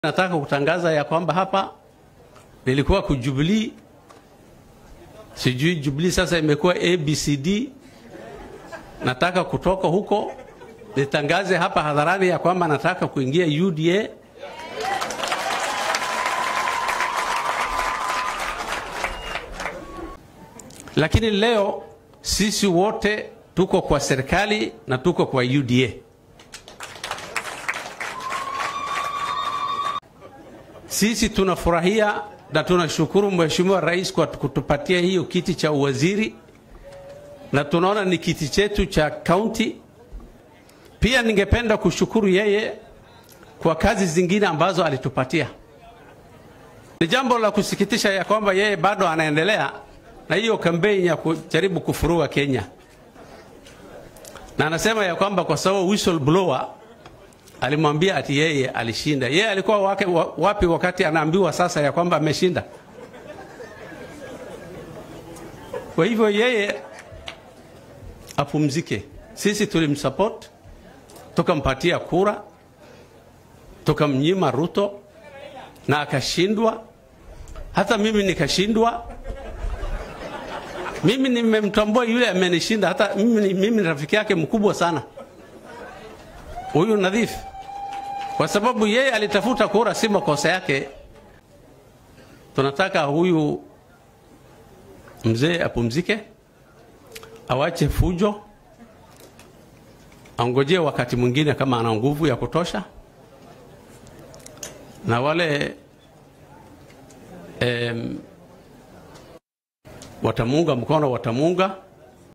Nataka kutangaza ya kwamba hapa nilikuwa kujubilii, sijui Jubilee sasa imekuwa ABCD. Nataka kutoka huko nitangaze hapa hadharani ya kwamba nataka kuingia UDA. Lakini leo sisi wote tuko kwa serikali na tuko kwa UDA. Sisi tunafurahia na tunashukuru Mheshimiwa Rais kwa kutupatia hiyo kiti cha uwaziri, na tunaona ni kiti chetu cha kaunti. Pia ningependa kushukuru yeye kwa kazi zingine ambazo alitupatia. Ni jambo la kusikitisha ya kwamba yeye bado anaendelea na hiyo kampeni ya kujaribu kufurua Kenya, na anasema ya kwamba kwa sababu whistleblower alimwambia ati yeye alishinda. Yeye alikuwa wake, wapi wakati anaambiwa sasa ya kwamba ameshinda? Kwa hivyo yeye apumzike. Sisi tulimsupport, tukampatia kura, tukamnyima Ruto na akashindwa. Hata mimi nikashindwa. Mimi nimemtambua yule amenishinda, hata mimi, mimi ni rafiki yake mkubwa sana huyu Nadhif, kwa sababu yeye alitafuta kura, si makosa yake. Tunataka huyu mzee apumzike, awache fujo, angojee wakati mwingine kama ana nguvu ya kutosha, na wale em, watamuunga mkono watamuunga